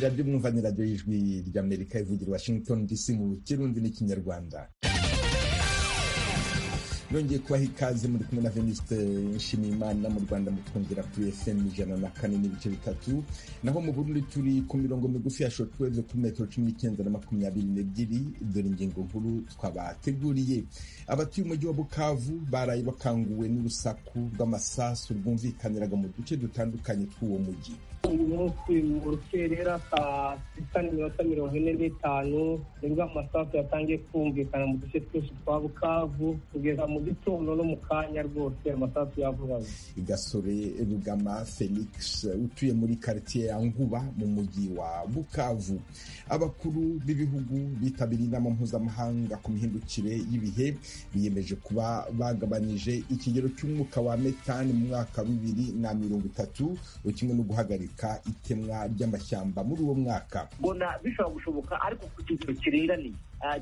radio mwumva ni radio y'ijwi ry'amerika ivugira washington dc mu kirundi n'ikinyarwanda yongeye kubaha ikaze muri kumwe na veniste nshimiyimana mu rwanda mutwumvira kuri fm ijana na kane n'ibice bitatu naho mu burundi turi ku mirongo migufi ya shortwave kuri metero cumi n'icyenda na makumyabiri n'ebyiri dore ingingo nkuru twabateguriye abatuye umujyi wa bukavu baraye bakanguwe n'urusaku rw'amasasu rwumvikaniraga mu duce dutandukanye tw'uwo mujyi uyu munsi mu rukerera saa sita n'iminota mirongo ine n'itanu nibwo amasasu yatangiye kumvikana mu duce twinshi twa bukavu kugeza mu gitondo no mu kanya rwose amasasu yavugaga gasore rugama felix utuye muri karitsiye ya nguba mu mujyi wa bukavu abakuru b'ibihugu bitabiriye inama mpuzamahanga ku mihindukire y'ibihe biyemeje kuba bagabanije ikigero cy'umwuka wa metani mu mwaka wa bibiri na mirongo itatu kimwe no guhagarika itemwa ry'amashyamba muri uwo mwaka mbona bishobora gushoboka ariko ku kigero kireraniye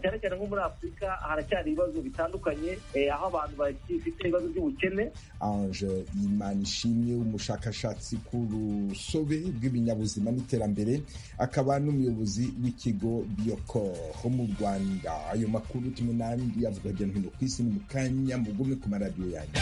cyane cyane nko muri afurika haracyari ibibazo bitandukanye aho abantu bagifite ibibazo by'ubukene ange imanishimye umushakashatsi ku rusobe rw'ibinyabuzima n'iterambere akaba n'umuyobozi w'ikigo biyokor ho mu rwanda ayo makuru tumwe n'andi avuga hirya no hino ku isi ni mu kanya mugume ku maradiyo yanyu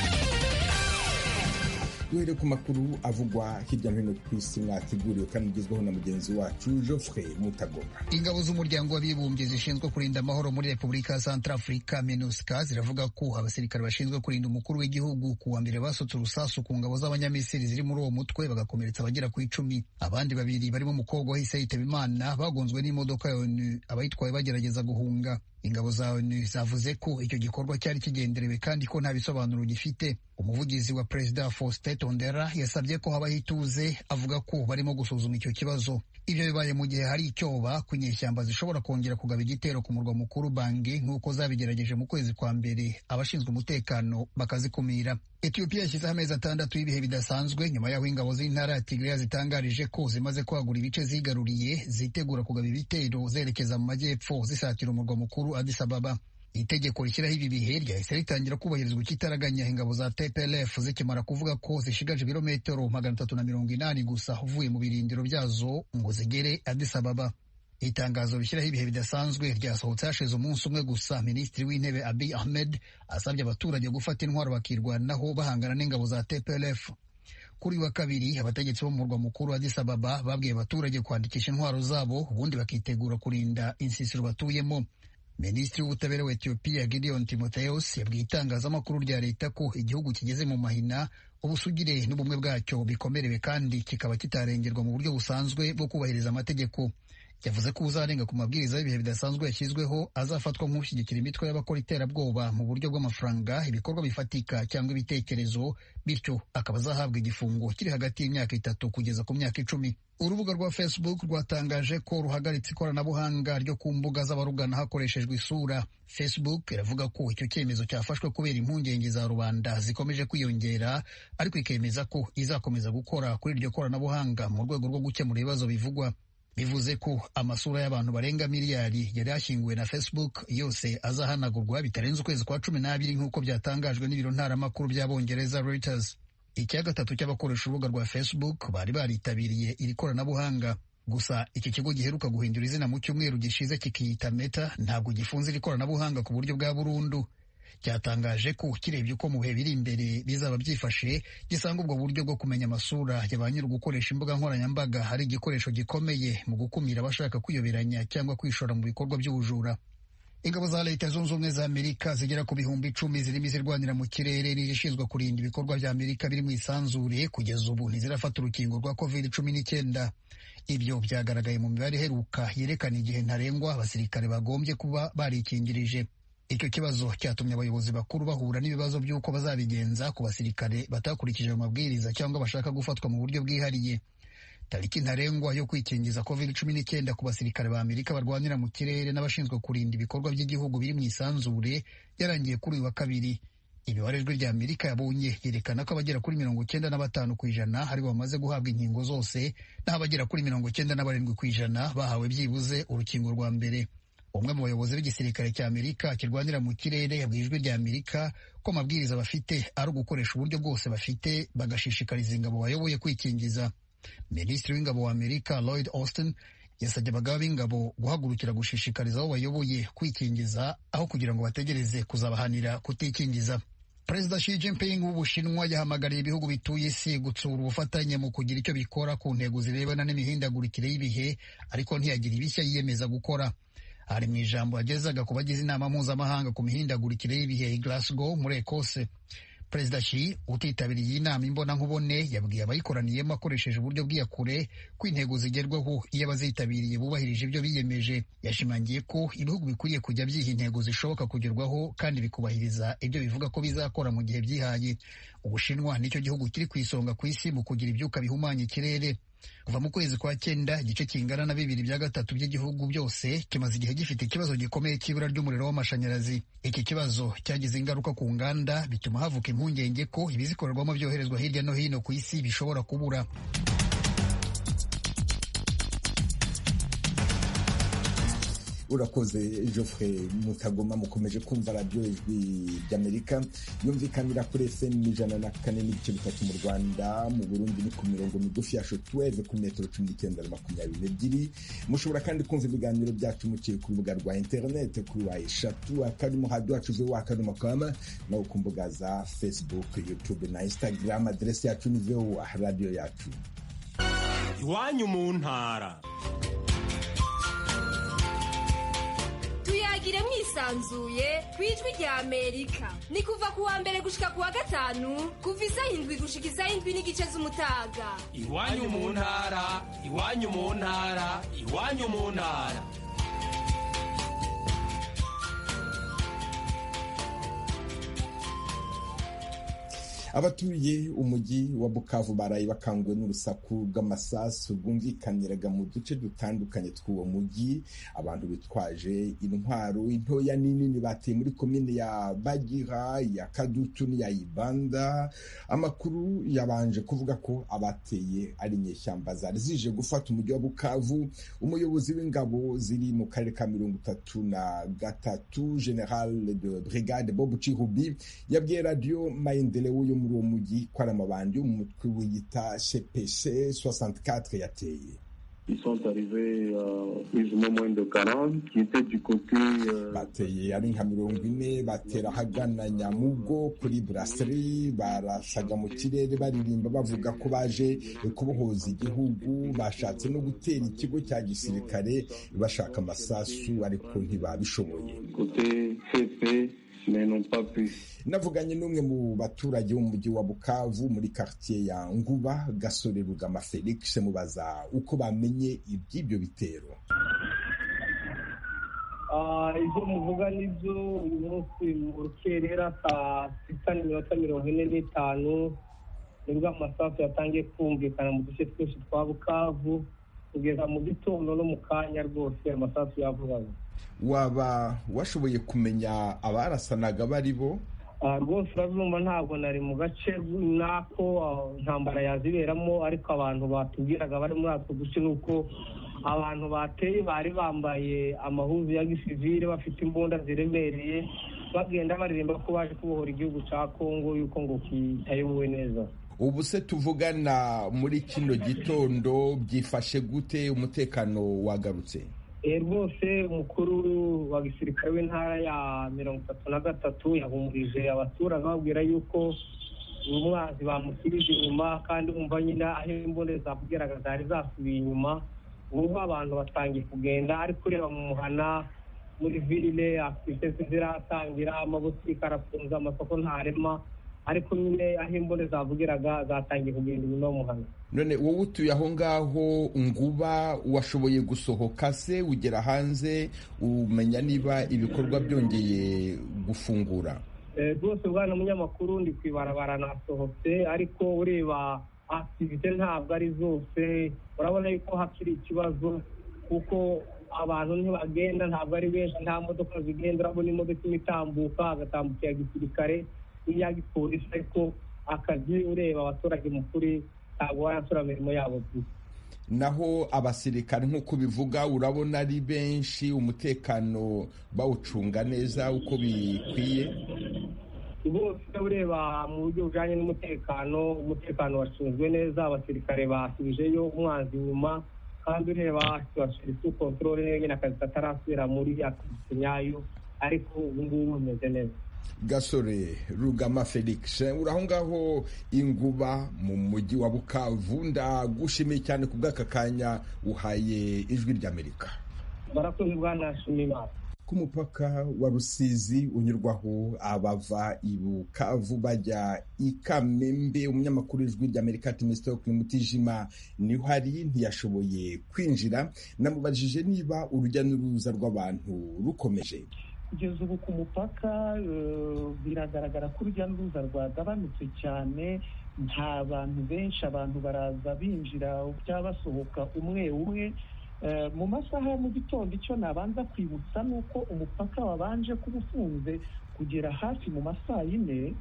duhere ku makuru avugwa hirya no hino ku isi mwateguriwe kandi ugezweho na mugenzi wacu Geoffrey Mutagoma. Ingabo z'umuryango w'abibumbye zishinzwe kurinda amahoro muri Repubulika ya Centrafrica MINUSCA ziravuga ko abasirikare bashinzwe kurinda umukuru w'igihugu ku wa mbere basutse urusasu ku ngabo z'abanyamisiri ziri muri uwo mutwe bagakomeretsa abagera ku icumi. Abandi babiri barimo umukobwa wahise yitaba Imana bagonzwe n'imodoka ya ONU abayitwaye bagerageza guhunga. Ingabo za ONU zavuze ko icyo gikorwa cyari kigenderewe kandi ko nta bisobanuro gifite. Umuvugizi wa Perezida Faustin Tondera yasabye ko habaho ituze avuga ko barimo gusuzuma icyo kibazo. Ibyo bibaye mu gihe hari icyoba ku nyeshyamba zishobora kongera kugaba igitero ku murwa mukuru Bangi nk'uko zabigerageje mu kwezi kwa mbere abashinzwe umutekano bakazikumira. Ethiopia yashyizeho amezi atandatu y'ibihe bidasanzwe nyuma y'aho ingabo z'intara ya Tigray zitangarije ko zimaze kwagura ibice zigaruriye zitegura kugaba ibitero zerekeza mu majyepfo zisatira umurwa mukuru Addis Ababa. Itegeko rishyiraho ibi bihe ryahise ritangira kubahirizwa ikitaraganya ingabo za TPLF zikimara kuvuga ko zishigaje ibirometero magana atatu na mirongo inani gusa uvuye mu birindiro byazo ngo zigere Addis Ababa. Itangazo rishyiraho ibihe bidasanzwe ryasohotse hashize umunsi umwe gusa Minisitiri w'Intebe Abiy Ahmed asabye abaturage gufata intwaro bakirwanaho bahangana n'ingabo za TPLF. Kuri wa kabiri abategetsi bo mu murwa mukuru wa Addis Ababa babwiye abaturage kwandikisha intwaro zabo ubundi bakitegura kurinda insisiro batuyemo. Minisitiri w'ubutabera wa Ethiopia Gideon Timotheus yabwiye itangazamakuru rya leta ko igihugu kigeze mu mahina ubusugire n'ubumwe bwacyo bikomerewe kandi kikaba kitarengerwa mu buryo busanzwe bwo kubahiriza amategeko yavuze ko uzarenga ku mabwiriza y'ibihe bidasanzwe yashyizweho azafatwa nk'ushyigikira imitwe y'abakora iterabwoba mu buryo bw'amafaranga ibikorwa bifatika cyangwa ibitekerezo bityo akaba azahabwa igifungo kiri hagati y'imyaka itatu kugeza ku myaka icumi urubuga rwa facebook rwatangaje ko ruhagaritse ikoranabuhanga ryo ku mbuga z'abarugana hakoreshejwe isura facebook iravuga ko icyo cyemezo cyafashwe kubera impungenge za rubanda zikomeje kwiyongera ariko ikemeza ko izakomeza gukora kuri iryo koranabuhanga mu rwego rwo gukemura ibibazo bivugwa bivuze ko amasura y'abantu barenga miliyari yari yashyinguwe na Facebook yose azahanagurwa bitarenze ukwezi kwa cumi n'abiri nk'uko byatangajwe n'ibiro ntaramakuru by'abongereza Reuters. Icya gatatu cy'abakoresha urubuga rwa Facebook bari baritabiriye iri koranabuhanga. Gusa iki kigo giheruka guhindura izina mu cyumweru gishize kikiyita Meta ntabwo gifunze iri koranabuhanga ku buryo bwa burundu. Cyatangaje ko kirebye uko mu bihe biri imbere bizaba byifashe gisanga ubwo buryo bwo kumenya amasura ya ba nyiri gukoresha imbuga nkoranyambaga ari igikoresho gikomeye mu gukumira abashaka kwiyoberanya cyangwa kwishora mu bikorwa by'ubujura. Ingabo za Leta Zunze Ubumwe za Amerika zigera ku bihumbi icumi zirimo izirwanira mu kirere n'izishinzwe kurinda ibikorwa bya Amerika biri mu isanzure kugeza ubu ntizirafata urukingo rwa covid cumi n'icyenda. Ibyo byagaragaye mu mibare iheruka yerekana igihe ntarengwa abasirikare bagombye kuba barikingirije. Icyo kibazo cyatumye abayobozi bakuru bahura n'ibibazo by'uko bazabigenza ku basirikare batakurikije ayo mabwiriza cyangwa bashaka gufatwa mu buryo bwihariye. Tariki ntarengwa yo kwikingiza covid cumi n'icyenda ku basirikare ba Amerika barwanira mu kirere n'abashinzwe kurinda ibikorwa by'igihugu biri mu isanzure yarangiye kuri uyu wa kabiri. Imibare ijwi rya Amerika yabonye yerekana ko abagera kuri mirongo icyenda na batanu ku ijana ari bo bamaze guhabwa inkingo zose naho abagera kuri mirongo icyenda na barindwi ku ijana bahawe byibuze urukingo rwa mbere. umwe mu bayobozi b'igisirikare cya amerika kirwanira mu kirere yabwiye ijwi rya amerika ko amabwiriza bafite ari ugukoresha uburyo bwose bafite bagashishikariza ingabo bayoboye kwikingiza minisitiri w'ingabo wa amerika lloyd austin yasabye abagaba b'ingabo guhagurukira gushishikariza abo bayoboye kwikingiza aho kugira ngo bategereze kuzabahanira kutikingiza perezida Xi Jinping w'ubushinwa yahamagariye ibihugu bituye isi gutsura ubufatanye mu kugira icyo bikora ku ntego zirebana n'imihindagurikire y'ibihe ariko ntiyagira ibishya yiyemeza gukora ari mu ijambo yagezaga ku bagize inama mpuzamahanga ku mihindagurikire y'ibihe i Glasgow muri Ekose perezida Xi utitabiriye iyi nama imbonankubone yabwiye abayikoraniyemo akoresheje uburyo bw'iyakure ko intego zigerwaho iyo abazitabiriye bubahirije ibyo biyemeje yashimangiye ko ibihugu bikwiriye kujya byiha intego zishoboka kugerwaho kandi bikubahiriza ibyo bivuga ko bizakora mu gihe byihaye ubushinwa nicyo gihugu kiri ku isonga ku isi mu kugira ibyuka bihumanya ikirere kuva mu kwezi kwa cyenda igice kingana na bibiri bya gatatu by'igihugu byose kimaze igihe gifite ikibazo gikomeye cy'ibura ry'umuriro w'amashanyarazi iki kibazo cyagize ingaruka ku nganda bituma havuka impungenge ko ibizikorerwamo byoherezwa hirya no hino ku isi bishobora kubura urakoze Geoffrey mutagoma mukomeje kumva radiyo ijwi ry'amerika yumvikanira kuri fm ijana na kane n'ibice bitatu mu rwanda mu burundi ni ku mirongo migufi ya shotweve ku metero cumi n'icyenda na makumyabiri n'ebyiri mushobora kandi kumva ibiganiro byacu muciye ku rubuga rwa interineti kuri wa eshatu akadomo hadi wacu ve wakadomo kama nawe ku mbuga za facebook youtube na instagram aderesi yacu ni voa radiyo yacu iwanyu mu ntara tuyagire mwisanzuye ku ijwi rya amerika ni kuva ku wa mbere gushika ku wa gatanu kuva isaha indwi gushika isaha indwi n'igice z'umutaga iwanyu mu ntara iwanyu mu ntara iwanyu mu ntara abatuye umujyi wa bukavu baraye bakanguwe n'urusaku rw'amasasu rwumvikaniraga mu duce dutandukanye tw'uwo mujyi abantu bitwaje intwaro intoya n'inini bateye muri komine ya bagira ya kadutu n'iya ibanda amakuru yabanje kuvuga ko abateye ari inyeshyamba zari zije gufata umujyi wa bukavu umuyobozi w'ingabo ziri mu karere ka mirongo itatu na gatatu general de brigade bob chirubi yabwiye radiyo mayenderewo yo muri uwo mujyi ko ari amabandi yo mu mutwe wiyita cpc 64 yateye bateye ari nka mirongo ine batera ahagana nyamugo kuri buraseri barasaga mu kirere baririmba bavuga ko baje kubohoza igihugu bashatse no gutera ikigo cya gisirikare bashaka amasasu ariko ntibabishoboye navuganye n'umwe mu baturage bo mu mujyi wa bukavu muri quartier ya nguba gasore rugama felix mubaza uko bamenye iby'ibyo bitero ibyo muvuga nibyo uyu munsi mu rukerera saa sita n'iminota mirongo ine n'itanu nibwo amasasu yatangiye kumvikana mu duce twose twa bukavu kugeza mu gitondo no mu kanya rwose amasasu yavugaga waba washoboye kumenya abarasanaga bari bo rwose urabibumva ntabwo nari mu gace nako ntambara yaziberamo ariko abantu batubwiraga bari muri utwo duce ni uko abantu bateye bari bambaye amahuzu ya gisivire bafite imbunda ziremereye bagenda baririmba ko baje kubohora igihugu cya kongo yuko ngo kitayobowe neza ubu se tuvugana muri kino gitondo byifashe gute umutekano wagarutse rwose umukuru wa gisirikare w'intara ya mirongo itatu na gatatu yahumurije abaturage bababwira yuko uyu mwanzi bamusubije inyuma kandi wumva nyine aho imbunda zakubwiraga zari zasubiye inyuma ubu abantu batangiye kugenda ariko ureba mu muhana muri virile aktivite ziratangira amabutike arafunze amasoko ntarema ariko nyine aho imbunda zavugiraga zatangiye kugenda inyuma y'umuhanda none wowe utuye aho ngaho nguba washoboye gusohoka se ugera hanze umenya niba ibikorwa byongeye gufungura rwose bwana munyamakuru ndi ku ibarabara nasohotse ariko ureba akitivite ntabwo ari zose urabona yuko hakiri ikibazo kuko abantu ntibagenda ntabwo ari benshi nta modoka zigenda urabona imodoka imwe itambuka hagatambukira gisirikare iya gipolisi ariko akazi ureba abaturage mu kuri ntabwo barasura imirimo yabo gusa naho abasirikare nk'uko bivuga urabona ari benshi umutekano bawucunga neza uko bikwiye bose ureba mu buryo bujyanye n'umutekano umutekano wacunzwe neza abasirikare basubijeyo umwanzi inyuma kandi ureba tubashiriza kontorore nyine akazi katarasubira muri aktivite nyayo ariko ubu ngubu bumeze neza gasore rugama felix uraho ngaho inguba mu mujyi wa bukavu ndagushimiye cyane ku bw'aka kanya uhaye ijwi ry'amerika barakoze bwanashima imana ku mupaka wa rusizi unyurwaho abava i bukavu bajya i kamembe umunyamakuru w'ijwi ry'amerika timisitoke mutijima niho ari ntiyashoboye kwinjira namubajije niba urujya n'uruza rw'abantu rukomeje kugeza ubu ku mupaka biragaragara ko urujya n'uruza rwagabanutse cyane nta bantu benshi abantu baraza binjira cyangwa basohoka umwe umwe mu masaha ya mu gitondo icyo nabanza kwibutsa ni uko umupaka wabanje kuba ufunze kugera hafi mu masaa yine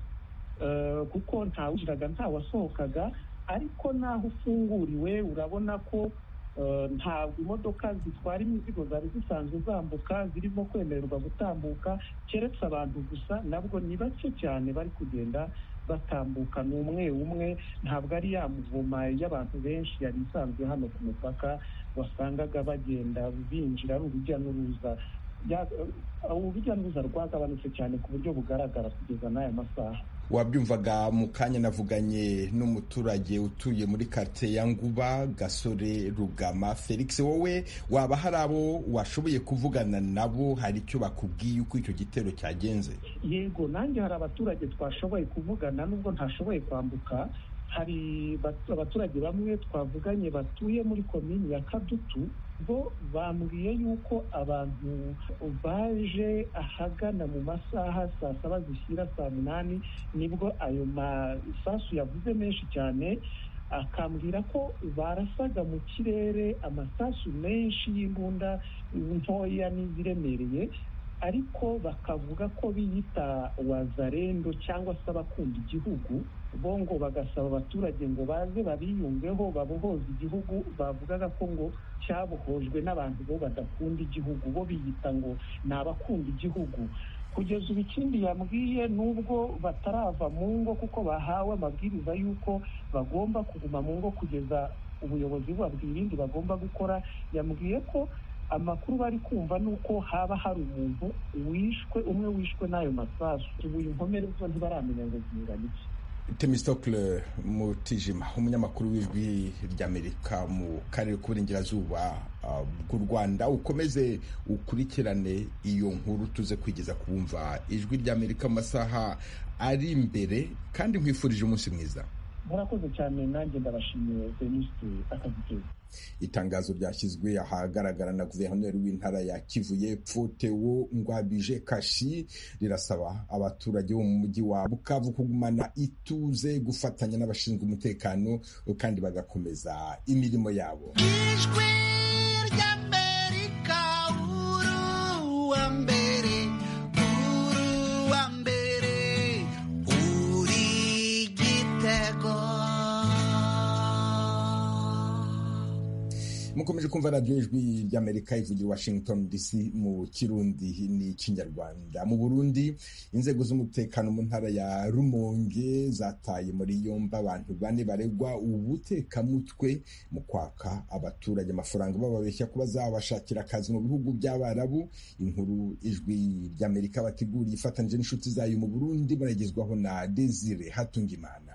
kuko ntawinjiraga ntawasohokaga ariko naho ufunguriwe urabona ko ntabwo imodoka zitwara imizigo zari zisanzwe zambuka zirimo kwemererwa gutambuka keretse abantu gusa nabwo ni bake cyane bari kugenda batambuka ni umwe umwe ntabwo ari ya muvuma y'abantu benshi yari isanzwe hano ku mupaka wasangaga bagenda binjira ari urujya n'uruza urujya n'uruza rwagabanutse cyane ku buryo bugaragara kugeza n'aya masaha wabyumvaga mu kanya navuganye n'umuturage utuye muri kate ya nguba gasore rugama felix wowe waba hari abo washoboye kuvugana nabo hari icyo bakubwiye uko icyo gitero cyagenze yego nanjye hari abaturage twashoboye kuvugana nubwo ntashoboye kwambuka hari abaturage bamwe twavuganye batuye muri komini ya kadutu bo bambwiye yuko abantu baje ahagana mu masaha saa saba zishyira saa munani nibwo ayo masasu yavuze menshi cyane akambwira ko barasaga mu kirere amasasu menshi y'imbunda ntoya n'iziremereye ariko bakavuga ko biyita wazarendo cyangwa se abakunda igihugu bo ngo bagasaba abaturage ngo baze babiyungeho babohoze igihugu bavugaga ko ngo cyabohojwe n'abantu bo badakunda igihugu bo biyita ngo ni abakunda igihugu kugeza ubu ikindi yambwiye n'ubwo batarava mu ngo kuko bahawe amabwiriza y'uko bagomba kuguma mu ngo kugeza ubuyobozi bubabwira ibindi bagomba gukora yambwiye ko amakuru bari kumva ni uko haba hari umuntu wishwe umwe wishwe n'ayo masasu ubu inkomere zo ntibaramenya ngo zingana iki temisitokule mutijima umunyamakuru w'ijwi ry'amerika mu karere k'uburengerazuba bw'u rwanda ukomeze ukurikirane iyo nkuru tuze kwigeza kubumva ijwi ry'amerika mu masaha ari imbere kandi nkwifurije umunsi mwiza murakoze cyane nanjye ndabashimiye denise akazi keza itangazo ryashyizwe ahagaragara na guverineri w'intara ya kivu y'epfo tewo ngwabije kashi rirasaba abaturage bo mu mujyi wa bukavu kugumana ituze gufatanya n'abashinzwe umutekano kandi bagakomeza imirimo yabo ijwi ry'amerika uru wa mbere uru wa mbere uri igitego mukomeje kumva radiyo ijwi ry'amerika ivugira washington dc mu kirundi ni ikinyarwanda mu burundi inzego z'umutekano mu ntara ya rumonge zataye muri yombi abantu bane baregwa ubutekamutwe mu kwaka abaturage amafaranga bababeshya kuba zabashakira akazi mu bihugu by'abarabu inkuru ijwi ry'amerika bateguriye ifatanyije n'inshuti zayo mu burundi baragezwaho na desire hatungimana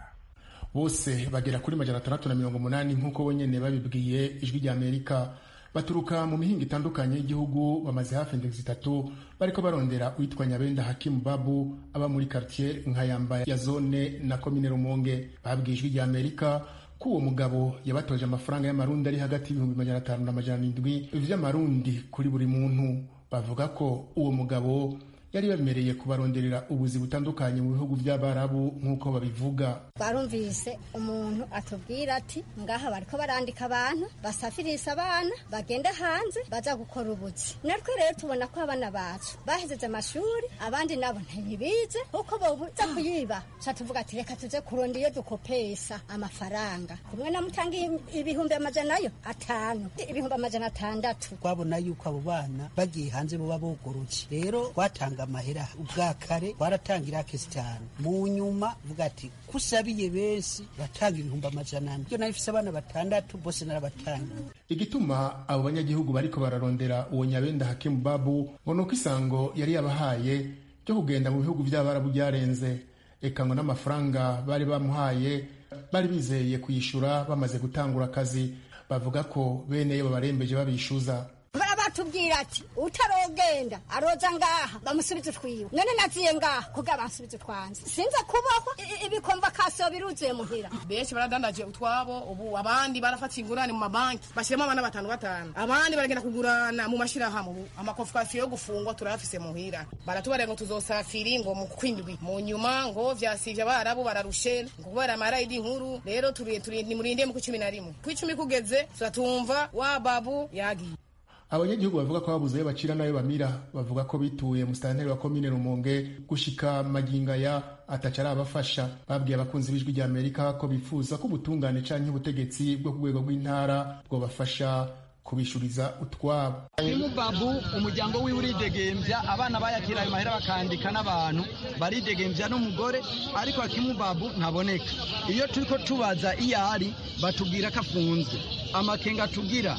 bose bagera kuri magana atandatu na mirongo umunani nk'uko bonyine babibwiye ijwi ry'amerika baturuka mu mihinga itandukanye y'igihugu bamaze hafi indegisi itatu bariko barondera uwitwa nyabenda hakimu babu aba muri quartier nkayamba ya zone na komine rumonge babwiye ijwi ry'amerika ko uwo mugabo yabatoje amafaranga y'amarundi ari hagati y'ibihumbi magana atanu na majana arindwi vy'amarundi kuri buri muntu bavuga ko uwo mugabo yari bemereye kubaronderera ubuzi butandukanye mu bihugu by'abarabu nk'uko babivuga barumvise umuntu atubwira ati ngaha bariko barandika abantu basafirisa abana bagende hanze baza gukora ubuzi natwe rero tubona ko abana bacu bahejeje amashuri abandi nabo ntibibize kuko bobuza kuyiba ca tuvuga ati reka tuze kuronda iyo dukopesa amafaranga kumwe namutanga ibihumbi amajana yo atanu ibihumbi amajana atandatu twabona yuko abo bana bagiye hanze boba bogorotse rero twatanga batanga amahera ubwa kare twaratangira kesi cyane mu nyuma vuga ati kusabiye benshi batanga ibihumbi amajana ane ibyo nari mfise abana batandatu bose narabatanga igituma abo banyagihugu bariko bararondera uwo nyabenda hakimu babu ngo ni uko isango yari yabahaye ryo kugenda mu bihugu by'abarabu byarenze eka ngo n'amafaranga bari bamuhaye bari bizeye kuyishura bamaze gutangura akazi bavuga ko bene yo babarembeje babishyuza baratubwira ati utarogenda aroza ngaha bamusubize utwiwe none naziye ngaha kugira bansubize utwanze sinze kubaho i- ibikomva kasiyo biruzuye muhira benshi baradandaje utwabo ubu abandi barafata ingurane mu mabanki bashyiramo abana batanu batanu abandi baragenda kugurana mu mashyirahamwe ubu amakofasiyo yo gufungwa turayafise muhira baratubarira ngo tuzosafiri ngo mu kwindwi mu nyuma ngo vyasivye abarabu bararushe ngo kubera amarayidi nkuru rero turi- turi- nimurinde mu kw'icumi na rimwe kw'icumi kugeze turatumva wa babu yagiye abanyagihugu bavuga ko babuze ayo bacira n'ayo bamira bavuga ko bituye musitanteri wa komine rumonge gushika magingo aya ataca arabafasha babwiye abakunzi b'ijwi rya amerika ko bifuza ko ubutungane canke ubutegetsi bwo ku rwego rw'intara bwobafasha kubishuriza utwabo babu umuryango wiwe uridegembya abana bayakira ayo mahera bakandika n'abantu baridegembya n'umugore ariko babu ntaboneka iyo turi ko tubaza iyo ari batubwira ko afunzwe amakenga tugira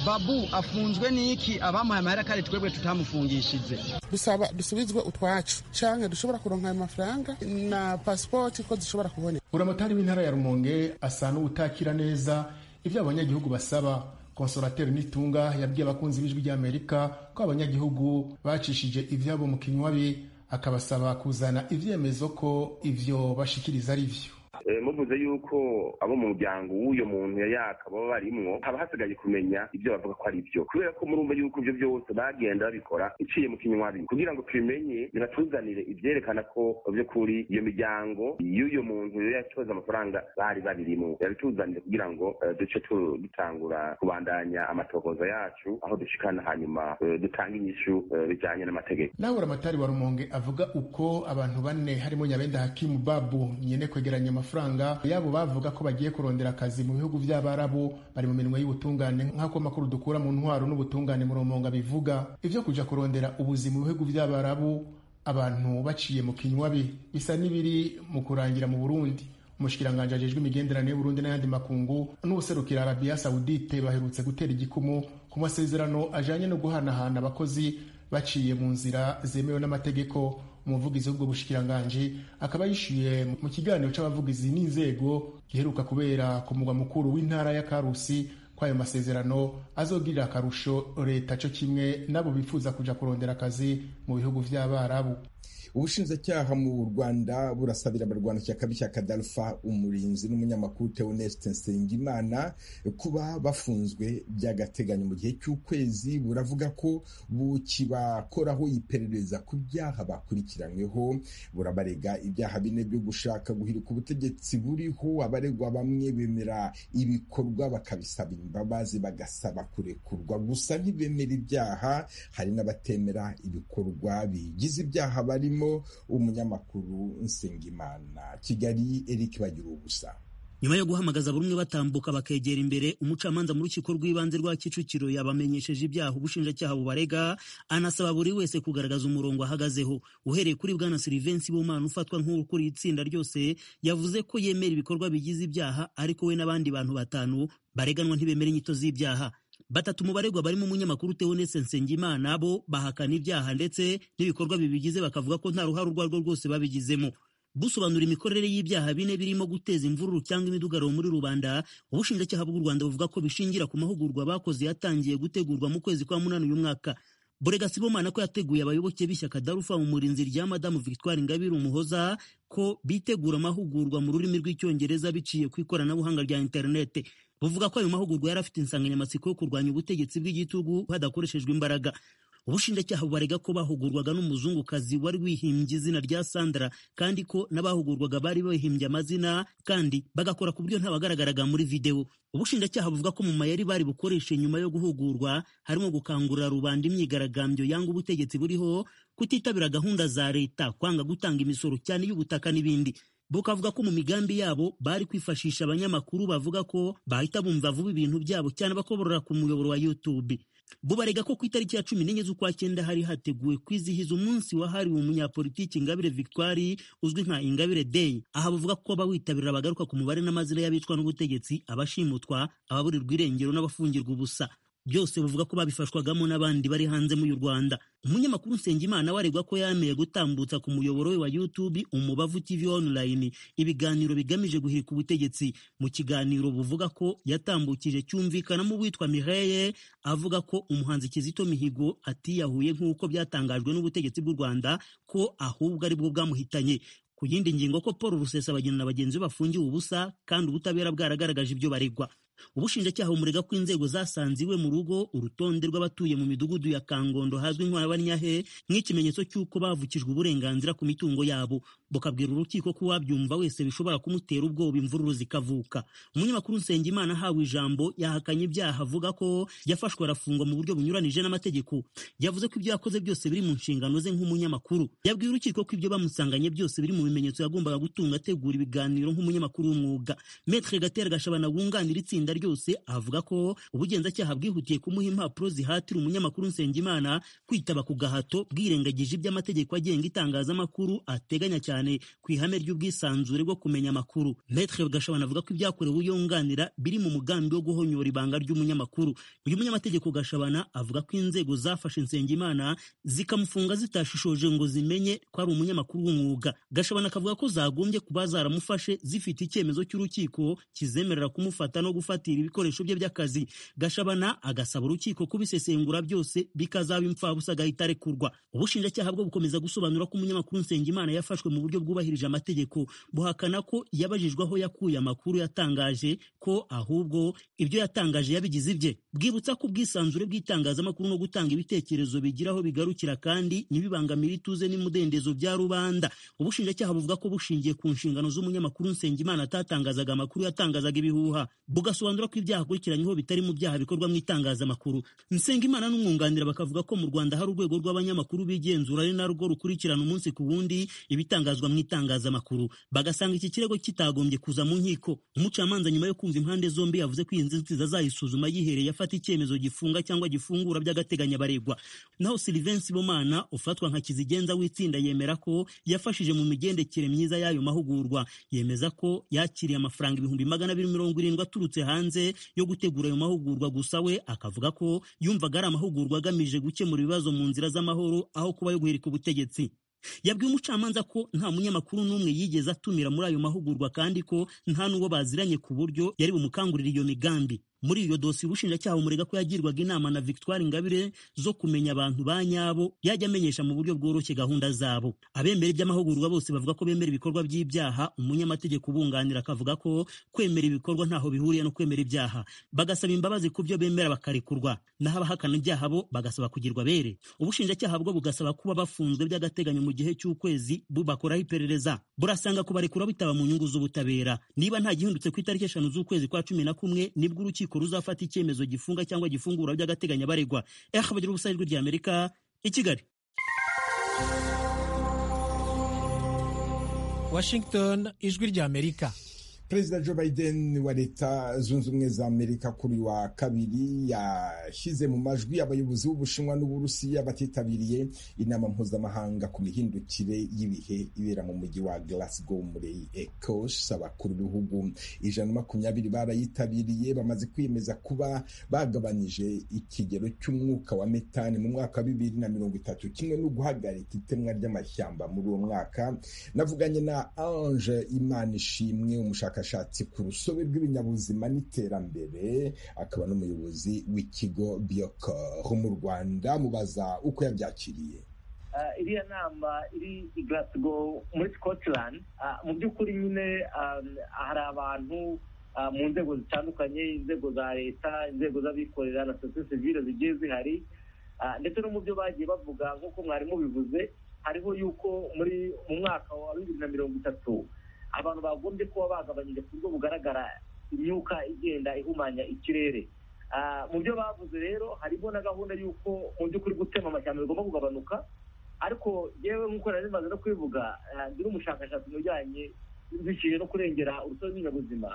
babu afunzwe n'iki abamuhaye amahera kare twebwe tutamufungishije dusaba dusubizwe utwacu canke dushobora kuronka ayo mafaranga na pasipoti ko zishobora kuboneka buramotari w'intara ya rumonge asa n'uwutakira neza ibyo abanyagihugu basaba konsorateri nitunga yabwiye abakunzi b'ijwi rya amerika ko abanyagihugu bacishije ivyabo mu kinywabi akabasaba kuzana ivyemezo ko ivyo bashikiriza ari vyo Eh, muvuze yuko abo mu muryango w'uyo muntu yayaka baba barimwo haba hasigaye kumenya ibyo bavuga ko ari byo kubera ko murumva yuko ibyo byose bagenda babikora iciye mu kinywabi kugira ngo tubimenye binatuzanire ibyerekana ko by'ukuri iyo miryango y'uyo muntu yacoza amafaranga bari babirimwo yabituzanire kugira ngo eh, duce tu- dutangura kubandanya amatohoza yacu aho dushikana hanyuma eh, dutanga inyishu eh, bijanye n'amategeko nawe buramatari wa rumonge avuga uko abantu bane harimo nyabenda hakimu babu nyene kwegeranya amafaranga yabo bavuga ko bagiye kurondera akazi mu bihugu vy'abarabu bari mu minwe y'ubutungane nk'ako amakuru dukura mu ntwaro n'ubutungane mu rumonga bivuga ivyo kuja kurondera ubuzima mu bihugu vy'abarabu abantu baciye mu kinywabi bisa n'ibiri mu kurangira mu burundi umushikiranganji ajejwe imigenderanire y'uburundi n'ayandi makungu n'uwuserukira arabiya sawudite baherutse gutera igikumu ku masezerano ajanye no guhanahana abakozi baciye mu nzira zemewe n'amategeko umuvugizi w'ubwo bushikiranganji akaba yishyuye mu kiganiro c'abavugizi n'inzego giheruka kubera ku mugwa mukuru w'intara ya karusi ko ayo masezerano azogirira akarusho leta co kimwe n'abo bifuza kuja kurondera akazi mu bihugu vy'abarabu ubushinjacyaha mu rwanda burasabira abarwanashyaka b'ishyaka darufa umurinzi n'umunyamakuru teoneste nsengimana kuba bafunzwe by'agateganyo mu gihe cy'ukwezi buravuga ko bukibakoraho iperereza ku byaha bakurikiranyweho burabarega ibyaha bine byo gushaka guhirika ubutegetsi buriho abaregwa bamwe bemera ibikorwa bakabisaba imbabazi bagasaba kurekurwa gusa ntibemera ibyaha hari n'abatemera ibikorwa bigize ibyaha barimo umunyamakuru nsengimana kigali eric bagira ubusa nyuma yo guhamagaza buri umwe batambuka bakegera imbere umucamanza mu rukiko rw'ibanze rwa kicukiro yabamenyesheje ibyaha ubushinjacyaha bubarega anasaba buri wese kugaragaza umurongo ahagazeho uhereye kuri bwana silivensi bumana ufatwa nk'ukuriye itsinda ryose yavuze ko yemera ibikorwa bigize ibyaha ariko we n'abandi bantu batanu bareganwa ntibemera inyito z'ibyaha batatu mu baregwa barimo umunyamakuru Theoneste Nsengimana bo bahakana ibyaha ndetse n'ibikorwa bibigize bakavuga ko nta ruhare urwo ari rwo rwose babigizemo busobanura imikorere y'ibyaha bine birimo guteza imvururu cyangwa imidugararo muri rubanda ubushinjacyaha bw'u rwanda buvuga ko bishingira ku mahugurwa bakoze yatangiye gutegurwa mu kwezi kwa munani uyu mwaka burega sibomana ko yateguye abayoboke b'ishyaka darufa mu murinzi rya madamu victoire ingabire umuhoza ko bitegura amahugurwa mu rurimi rw'icyongereza biciye ku ikoranabuhanga rya interinete buvuga ko ayo mahugurwa yari afite insanganyamatsiko yo kurwanya ubutegetsi bw'igitugu hadakoreshejwe imbaraga ubushinjacyaha bubarega ko bahugurwaga n'umuzungukazi wari wihimbye izina rya sandra kandi ko n'abahugurwaga bari bahimbye amazina kandi bagakora ku buryo ntabagaragaraga muri videwo ubushinjacyaha buvuga ko mu mayeri bari bukoreshe nyuma yo guhugurwa harimo gukangurira rubanda imyigaragambyo yanga ubutegetsi buriho kutitabira gahunda za leta kwanga gutanga imisoro cyane y'ubutaka n'ibindi bukavuga ko mu migambi yabo bari kwifashisha abanyamakuru bavuga ko bahita bumva vuba ibintu byabo cyane bakoborora ku muyoboro wa YouTube bo barega ko ku itariki ya cumi n'enye z'ukwa cyenda hari hateguwe kwizihiza umunsi wahariwe umunyapolitiki ingabire victoire uzwi nka ingabire day aha bavuga ko abawitabira bagaruka ku mubare n'amazina y'abicwa n'ubutegetsi abashimutwa ababurirwa irengero n'abafungirwa ubusa byose bavuga ko babifashwagamo n'abandi bari hanze muri Rwanda. Umunyamakuru Nsengimana waregwa ko yameye gutambutsa ku muyoboro we wa YouTube Umubavu TV Online ibiganiro bigamije guhirika ubutegetsi. Mu kiganiro buvuga ko yatambukije cyumvikanamo uwitwa Mireille avuga ko umuhanzi Kizito Mihigo atiyahuye nk'uko byatangajwe n'ubutegetsi bw'u Rwanda ko ahubwo ari bwo bwamuhitanye. Ku yindi ngingo ko Paul Rusesabagina na bagenzi be bafungiwe ubusa kandi ubutabera bwaragaragaje ibyo baregwa. ubushinjacyaha bumurega ko inzego zasanze iwe mu rugo urutonde rw'abatuye mu midugudu ya kangondo hazwi nk'abanyahe nk'ikimenyetso cy'uko bavukijwe uburenganzira ku mitungo yabo bukabwira urukiko ko uwabyumva wese bishobora kumutera ubwoba imvururu zikavuka umunyamakuru nsengimana ahawe ijambo yahakanye ibyaha avuga ko yafashwe arafungwa mu buryo bunyuranije n'amategeko yavuze ko ibyo yakoze byose biri mu nshingano ze nk'umunyamakuru yabwiye urukiko ko ibyo bamusanganye byose biri mu bimenyetso yagombaga gutunga ategura ibiganiro nk'umunyamakuru w'umwuga metre gatera gashabana wunganira itsinda itsinda ryose avuga ko ubugenzacyaha bwihutiye kumuha impapuro zihatira umunyamakuru Nsengimana kwitaba ku gahato bwirengagije iby'amategeko agenga itangazamakuru ateganya cyane ku ihame ry'ubwisanzure bwo kumenya amakuru Maître Gashabana avuga ko ibyakorewe uyunganira biri mu mugambi wo guhonyora ibanga ry'umunyamakuru uyu munyamategeko Gashabana avuga ko inzego zafashe Nsengimana zikamufunga zitashishoje ngo zimenye ko ari umunyamakuru w'umwuga Gashabana akavuga ko zagombye kuba zaramufashe zifite icyemezo cy'urukiko kizemerera kumufata no gufata gufatira ibikoresho bye by'akazi gashabana agasaba urukiko kubisesengura byose bikazaba imfabusa agahita arekurwa ubushinjacyaha bwo bukomeza gusobanura ko umunyamakuru nsengimana yafashwe mu buryo bwubahirije amategeko buhakana ko yabajijwe aho yakuye amakuru yatangaje ko ahubwo ibyo yatangaje yabigize ibye bwibutsa ko ubwisanzure bw'itangazamakuru no gutanga ibitekerezo bigira aho bigarukira kandi ntibibangamire ituze n'imudendezo bya rubanda ubushinjacyaha buvuga ko bushingiye ku nshingano z'umunyamakuru nsengimana atatangazaga amakuru yatangazaga ibihuha bugasobanura bisobanura ko ibyaha akurikiranyeho bitari mu byaha bikorwa mu itangazamakuru Nsengimana n'umwunganira bakavuga ko mu Rwanda hari urwego rw'abanyamakuru bigenzura ari narwo rukurikirana umunsi ku wundi ibitangazwa mu itangazamakuru bagasanga iki kirego kitagombye kuza mu nkiko umucamanza nyuma yo kumva impande zombi yavuze ko iyi nzitizi azayisuzuma yihereye afata icyemezo gifunga cyangwa gifungura by'agateganyo abaregwa naho Sylvain Sibomana ufatwa nka kizigenza w'itsinda yemera ko yafashije mu migendekere myiza y'ayo mahugurwa yemeza ko yakiriye amafaranga ibihumbi magana abiri mirongo irindwi aturutse hanze hanze yo gutegura ayo mahugurwa gusa we akavuga ko yumvaga ari amahugurwa agamije gukemura ibibazo mu nzira z'amahoro aho kuba yo guhirika ubutegetsi yabwiye umucamanza ko nta munyamakuru n'umwe yigeze atumira muri ayo mahugurwa kandi ko nta n'uwo baziranye ku buryo yari bumukangurira iyo migambi muri iyo dosiye ubushinjacyaha bumurega ko yagirwaga inama na victoire ingabire zo kumenya abantu ba nyabo yajya amenyesha mu buryo bworoshye gahunda zabo abemera iby'amahugurwa bose bavuga ko bemera ibikorwa by'ibyaha umunyamategeko ubunganira akavuga ko kwemera ibikorwa ntaho bihuriye no kwemera ibyaha bagasaba imbabazi ku byo bemera bakarekurwa naho abahakana ibyaha bo bagasaba kugirwa bere ubushinjacyaha bwo bugasaba kuba bafunzwe by'agateganyo mu gihe cy'ukwezi bubakoraho iperereza burasanga kubarekura bitaba mu nyungu z'ubutabera niba nta gihindutse ku itariki eshanu z'ukwezi kwa cumi na kumwe nibwo urukiko urukiko ruzafata icyemezo gifunga cyangwa gifungura by'agateganyo abaregwa eha bagira ubusa ijwi ry'amerika i kigali washington ijwi ry'amerika perezida joe biden wa leta zunze ubumwe za amerika kuri wa kabiri yashyize mu majwi abayobozi b'ubushinwa n'uburusiya batitabiriye inama mpuzamahanga ku mihindukire y'ibihe ibera mu mujyi wa glasgow muri ecosse abakuru b'ibihugu ijana makumyabiri barayitabiriye bamaze kwiyemeza kuba bagabanyije ikigero cy'umwuka wa metani mu mwaka wa bibiri na mirongo itatu kimwe no guhagarika itemwa ry'amashyamba muri uwo mwaka navuganye na ange imana ishimwe umushaka ubushakashatsi ku rusobe rw'ibinyabuzima n'iterambere akaba n'umuyobozi w'ikigo biocor mu rwanda mubaza uko yabyakiriye iriya nama iri i glasgow muri scotland mu by'ukuri nyine hari abantu mu nzego zitandukanye inzego za leta inzego z'abikorera na sosiyete sivile zigiye zihari ndetse no mu byo bagiye bavuga nk'uko mwarimu bivuze hariho yuko muri mu mwaka wa bibiri na mirongo itatu abantu bagombye kuba bagabanyije ku buryo bugaragara imyuka igenda ihumanya ikirere mu byo bavuze rero harimo na gahunda y'uko mu by'ukuri gutema amashyamba bigomba kugabanuka ariko yewe nk'uko nari bimaze no kubivuga ndi n'umushakashatsi mu bijyanye biciye no kurengera urusobe rw'ibinyabuzima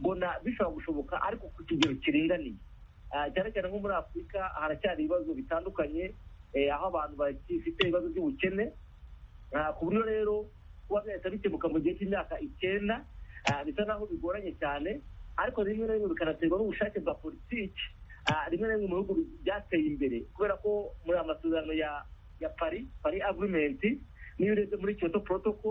mbona bishobora gushoboka ariko ku kigero kiringaniye cyane cyane nko muri afurika haracyari ibibazo bitandukanye aho abantu bagifite ibibazo by'ubukene ku buryo rero kuba byahita bikemuka mu gihe cy'imyaka icyenda bisa naho bigoranye cyane ariko rimwe na rimwe bikanaterwa n'ubushake bwa politiki rimwe na rimwe mu bihugu byateye imbere kubera ko muri aya masezerano ya ya pari pari agrimenti n'iyo urebye muri kyoto protoko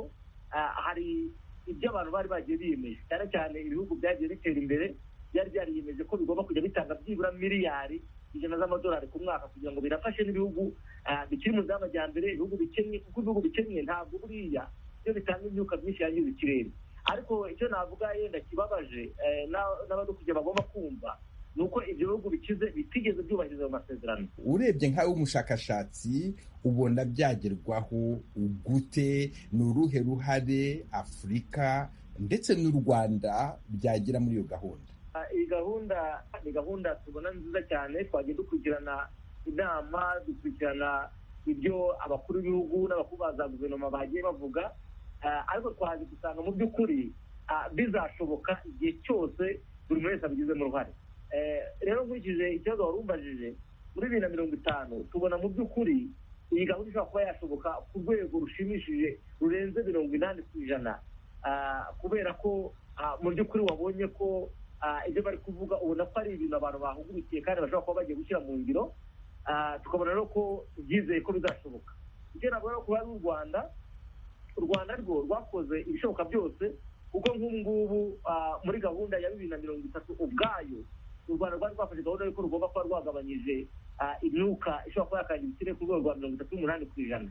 hari ibyo abantu bari bagiye biyemeje cyane cyane ibihugu byagiye bitera imbere byari byariyemeje ko bigomba kujya bitanga byibura miliyari ijana z'amadolari ku mwaka kugira ngo birafashe n'ibihugu bikiri mu nzira y'amajyambere ibihugu bikennye kuko ibihugu bikennye ntabwo buriya byo bitanga imyuka myinshi yangiza ikirere ariko icyo navuga yenda kibabaje n'abadukujya bagomba kumva ni uko ibyo bihugu bikize bitigeze byubahiriza ayo masezerano urebye nkawe w'umushakashatsi ubona byagerwaho gute ni uruhe ruhare afurika ndetse n'u rwanda byagira muri iyo gahunda iyi gahunda ni gahunda tubona nziza cyane twajya dukurikirana inama dukurikirana ibyo abakuru b'ibihugu n'abakuru ba za guverinoma bagiye bavuga ariko twaje gusanga mu by'ukuri bizashoboka igihe cyose buri wese abigizemo uruhare rero nkurikije ikibazo wari umbajije muri bibiri na mirongo itanu tubona mu by'ukuri iyi gahunda ishobora kuba yashoboka ku rwego rushimishije rurenze mirongo inani ku ijana kubera ko mu by'ukuri wabonye ko ibyo bari kuvuga ubona ko ari ibintu abantu bahugukiye kandi bashobora kuba bagiye gushyira mu ngiro tukabona rero ko byizeye ko bizashoboka ibyo navuga ko hari u rwanda u rwanda rwo rwakoze ibishoboka byose kuko nk'ubu ngubu muri gahunda ya bibiri na mirongo itatu ubwayo u rwanda rwari rwafashe gahunda y'uko rugomba kuba rwagabanyije imyuka ishobora kuba yakangiza ikirere ku rwego rwa mirongo itatu n'umunani ku ijana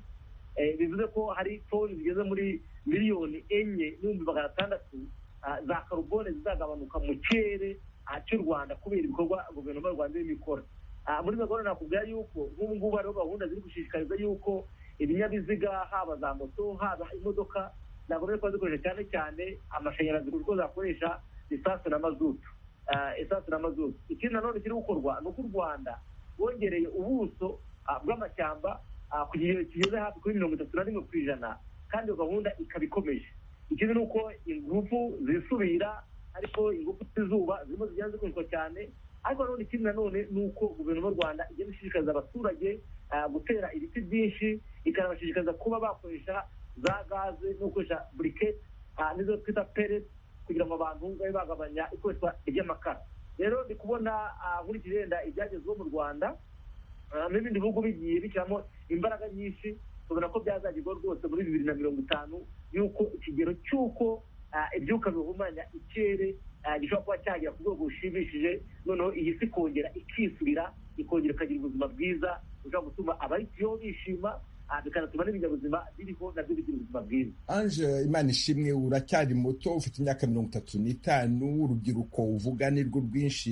bivuze ko hari toni zigeze muri miliyoni enye n'ibihumbi magana atandatu za karubone zizagabanuka mu kirere cy'u rwanda kubera ibikorwa guverinoma y'u rwanda irimo ikora muri izo gahunda nakubwira yuko nk'ubu ngubu hariho gahunda ziri gushishikariza yuko ibinyabiziga haba za moto haba imodoka ntabwo bari kuba zikoresha cyane cyane amashanyarazi kuko zakoresha lisansi na mazutu esansi na mazutu ikindi nanone kiri gukorwa ni uko u rwanda bongereye ubuso bw'amashyamba ku kigero kigeze hafi kuri mirongo itatu na rimwe ku ijana kandi iyo gahunda ikaba ikomeje ikindi ni uko ingufu zisubira ariko ingufu z'izuba zirimo zigenda zikoreshwa cyane ariko nanone ikindi nanone ni uko guverinoma y'u rwanda igenda ishishikariza abaturage gutera ibiti byinshi ikanabashishikariza kuba bakoresha za gaze no gukoresha buriketi n'izo twita pereti kugira ngo abantu babe bagabanya ikoreshwa ry'amakara rero ndi kubona nkurikije yenda ibyagezweho mu rwanda n'ibindi bihugu bigiye bishyiramo imbaraga nyinshi tubona ko byazagerwaho rwose muri bibiri na mirongo itanu y'uko ikigero cy'uko ibyuka bihumanya ikirere gishobora kuba cyagera ku rwego rushimishije noneho iyi si ikongera ikisubira ikongera ikagira ubuzima bwiza bishobora gutuma abayituyeho bishima bikanatuma n'ibinyabuzima biriho nabyo bigira ubuzima bwiza anje imana ishimwe uracyari muto ufite imyaka mirongo itatu n'itanu urubyiruko uvuga ni rwo rwinshi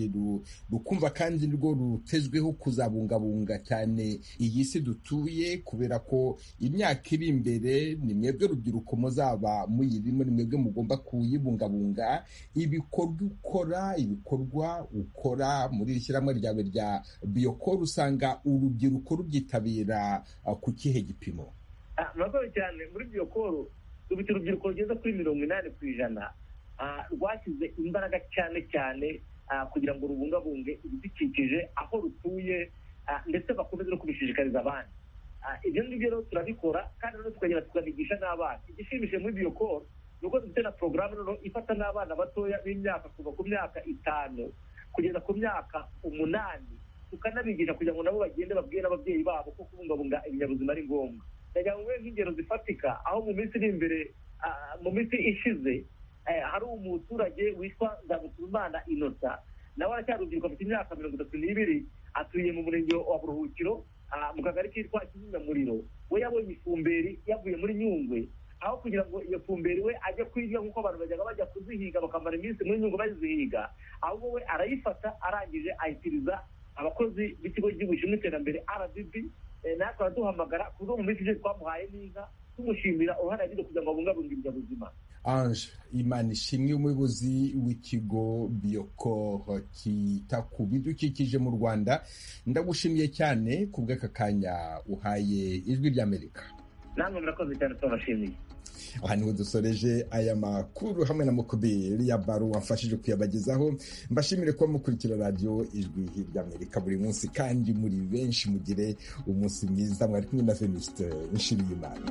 rukumva kandi nirwo rutezweho kuzabungabunga cyane iyi si dutuye kubera ko imyaka iri imbere ni mwebwe rubyiruko muzaba muyirimo ni mwebwe mugomba kuyibungabunga ibikorwa ukora ibikorwa ukora muri iri shyirahamwe ryawe rya biyokoro usanga urubyiruko rubyitabira ku kihe igipimo murakoze cyane muri iryo koro dufite urubyiruko rugeze kuri mirongo inani ku ijana rwashyize imbaraga cyane cyane kugira ngo rubungabunge ibidukikije aho rutuye ndetse bakomeze no kubishishikariza abandi ibyo ngibyo rero turabikora kandi rero tukagenda tukanigisha n'abana igishimishije muri iryo koro ni uko dufite na porogaramu rero ifata n'abana batoya b'imyaka kuva ku myaka itanu kugeza ku myaka umunani tukanabigisha kugira ngo nabo bagende babwire n'ababyeyi babo ko kubungabunga ibinyabuzima ari ngombwa ndagira ngo nk'ingero zifatika aho mu minsi iri imbere mu minsi ishize hari umuturage witwa nzabutuzimana inosa nawe aracyari urubyiruko afite imyaka mirongo itatu n'ibiri atuye mu murenge wa buruhukiro mu kagari kitwa kizimyamuriro we yabonye ifumberi yavuye muri nyungwe aho kugira ngo iyo fumberi we ajye kuyirya nk'uko abantu bajyaga bajya kuzihiga bakamara iminsi muri nyungwe bazihiga ahubwo we arayifata arangije ayitiriza abakozi b'ikigo cy'igihugu gishinzwe iterambere rdb natwe araduhamagara ku buryo mu minsi ishize twamuhaye n'inka tumushimira uruhare yagize kugira ngo abungabunge ibinyabuzima ange imana ishimwe umuyobozi w'ikigo biyokoro kita ku bidukikije mu rwanda ndagushimiye cyane ku bw'aka kanya uhaye ijwi ry'amerika namwe murakoze cyane tubabashimiye aha niho dusoreje aya makuru hamwe na mukubiri ya baro wamfashije kuyabagezaho mbashimire kuba mukurikira radiyo ijwi hirya amerika buri munsi kandi muri benshi mugire umunsi mwiza mwari kumwe na venuste nshimiyimana